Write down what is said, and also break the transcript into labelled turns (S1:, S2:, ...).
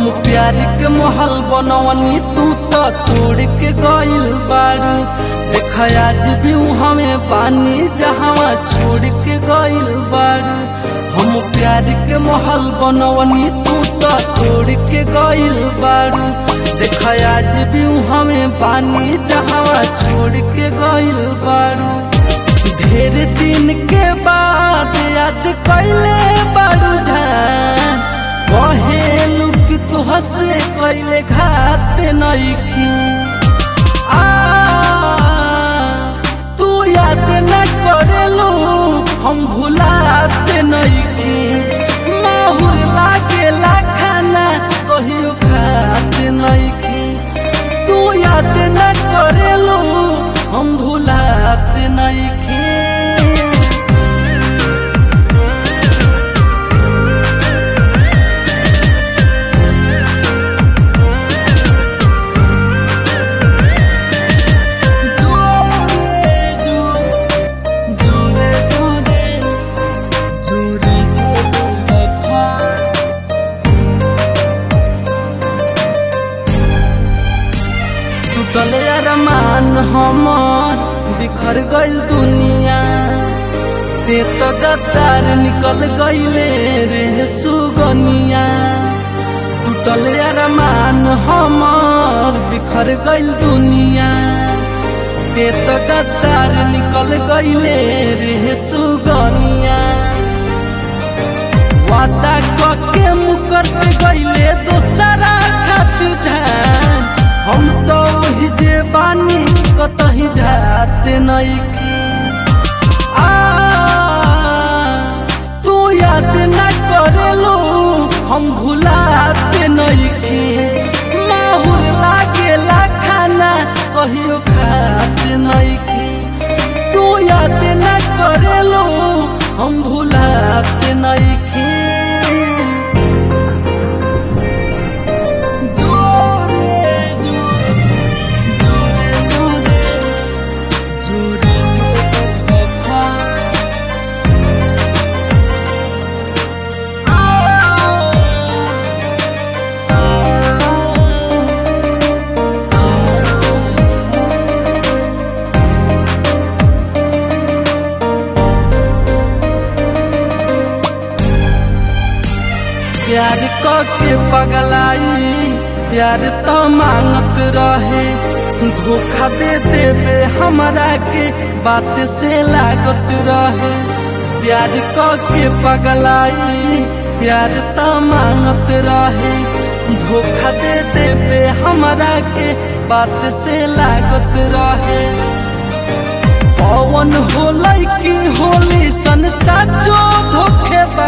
S1: हम प्यार के महल बनवनी तू तो तोड़ के गइल बारू देख आज भी हमें पानी जहाँ छोड़ के गइल बारू हम प्यार के महल बनवनी तू तो तोड़ के गइल बारू देख आज भी हमें पानी जहाँ छोड़ के गइल बारू ढेर दिन के बाद याद कैले बारू जान कहेलू कि तू हंसे कैले घात नईखी आ तू याद न करेलू हम भुलात नईखी माहुर लागेला खाना कहियो खात नईखी तू याद न करेलू हम भुलात नईखी জোরে জোরে জোরে জোরে জোরে জোরে দেখা टूटल अरमान हमर बिखर गइल दुनिया ते तो गद्दार निकल गइले रे सुगनिया टूटल अरमान हमर बिखर गइल दुनिया ते तो गद्दार निकल गइले रे सुगनिया वादा कके मुकर गइले दोसरा खातिर जान हम तो वही जे बानी कतही जाते नईखी आ तू याद न करेलो हम भुलाते नईखी माहुर लागेला खाना कहियो खाते नईखी तू याद न करेलो हम भुलाते नईखी जोरे जोरे जोरे जोरे जोरे जोरे देखा प्यार के पगलाई प्यार तो मांगत रहे धोखा दे देवे हमरा के बात से लागत रहे प्यार के पगलाई प्यार तो मांगत रहे धोखा दे देवे हमरा के बात से लागत रहे पवन होलै की होली सन साचो धोखे